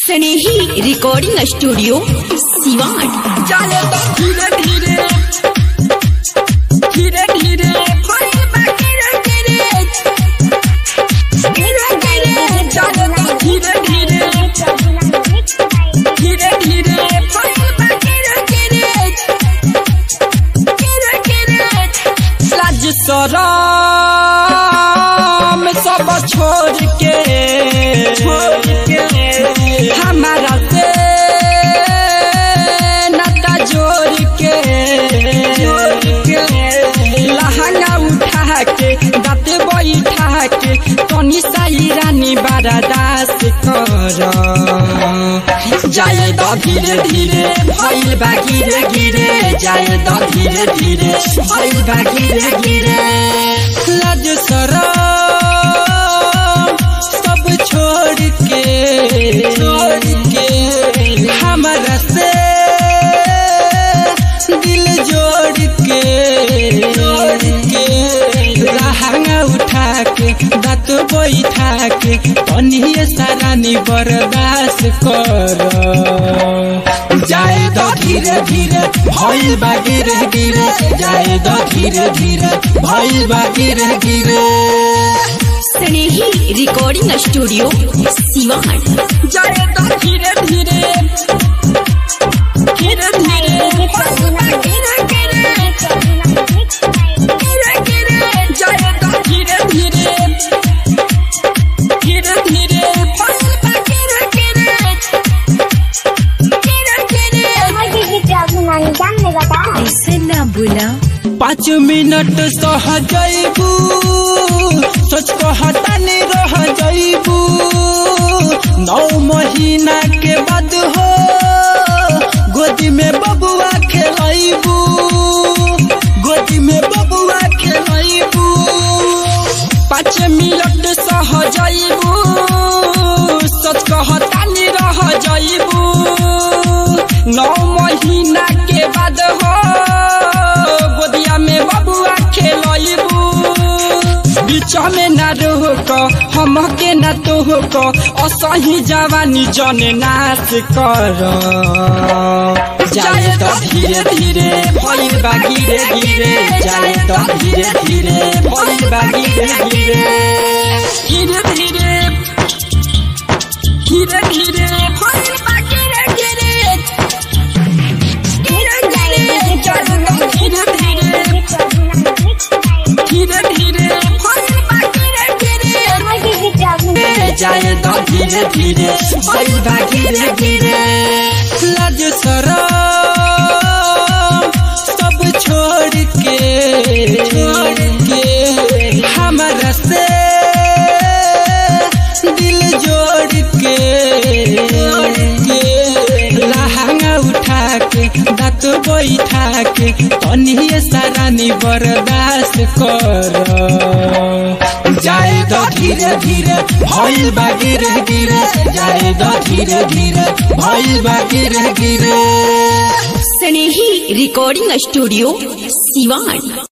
स्नेही recording studio Siwan चले तो धीरे धीरे धीरे धीरे कोई बाकी रह धीरे धीरे धीरे चले तो धीरे धीरे धीरे धीरे कोई बाकी रह धीरे धीरे धीरे लाज शरम सब छोड़ के छोड़ के हमारा से नाता जोड़ के जोड़ के लहंगा उठा के दाँत बैठा के तनी साई रानी बारा दास कर जाए तो धीरे धीरे भइल बा गिरे गिरे जाए तो धीरे धीरे भइल बा गिरे गिरे लाज शरम सब छोड़ के छोड़ के हमरा से दिल जोड़ के जोड़ के लहंगा उठा के दाँत बैठा के तनिए सारानी बर्दाश्त कर जाए दो धीरे धीरे भइल बा गिरे गिरे जाए दो धीरे धीरे भइल बा गिरे गिरे स्नेही रिकॉर्डिंग स्टूडियो सिवान जाए तो धीरे धीरे धीरे धीरे धीरे धीरे धीरे जाए तो धीरे धीरे धीरे धीरे ऐसे ना बोला पाँच मिनट सह जैबू सोच को हटाने रह जैबू नौ महीना के बाद हो गोदी में बबुआ खेलैबू गोदी में बबुआ खेलैबू पाँच मिनट सह जैबू सोच को हटाने रह जैबू नौ महीना के बाद हो गोदिया में बबुआ खेलैबू बीच में न रोक हम के न तोहक असही जवानी जन नाश कर जाए तो धीरे धीरे भइल बा गिरे गिरे जाए तो धीरे धीरे भइल बा गिरे गिरे धीरे धीरे धीरे धीरे भइल बा गिरे गिरे धीरे धीरे जाए तो धीरे धीरे धीरे धीरे भइल बा गिरे गिरे जाए तो धीरे धीरे भइल बा गिरे गिरे लाज शरम सब छोड़ के छोड़ के हमरा से दिल जोड़ के जोड़ के लहंगा उठा के दाँत बैठा के तनिए सारानी बर्दाश्त कर जाए तो धीरे धीरे भइल बा गिरे गिरे जाए तो धीरे धीरे भइल बा गिरे गिरे स्नेही रिकॉर्डिंग स्टूडियो सिवान